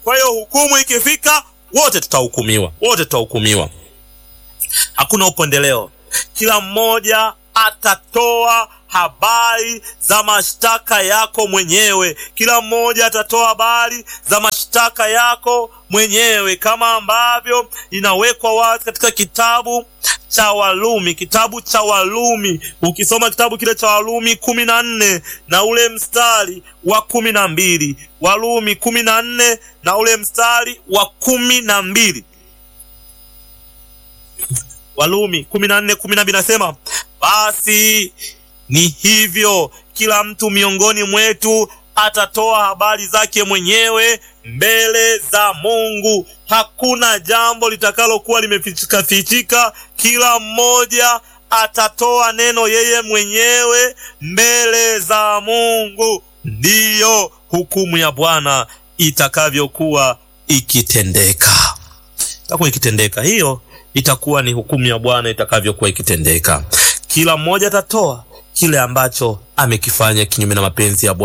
Kwa hiyo hukumu ikifika, wote tutahukumiwa, wote tutahukumiwa. Hakuna upendeleo, kila mmoja atatoa habari za mashtaka yako mwenyewe. Kila mmoja atatoa habari za mashtaka yako mwenyewe, kama ambavyo inawekwa wazi katika kitabu cha Walumi, kitabu cha Walumi. Ukisoma kitabu kile cha Walumi kumi na nne na ule mstari wa kumi na mbili Walumi kumi na nne na ule mstari wa kumi na mbili Walumi kumi na nne kumi na mbili nasema basi ni hivyo, kila mtu miongoni mwetu atatoa habari zake mwenyewe mbele za Mungu. Hakuna jambo litakalokuwa limefichika fichika. Kila mmoja atatoa neno yeye mwenyewe mbele za Mungu. Ndiyo hukumu ya Bwana itakavyokuwa ikitendeka, itakuwa ikitendeka. Hiyo itakuwa ni hukumu ya Bwana itakavyokuwa ikitendeka. Kila mmoja atatoa kile ambacho amekifanya kinyume na mapenzi ya Bwana.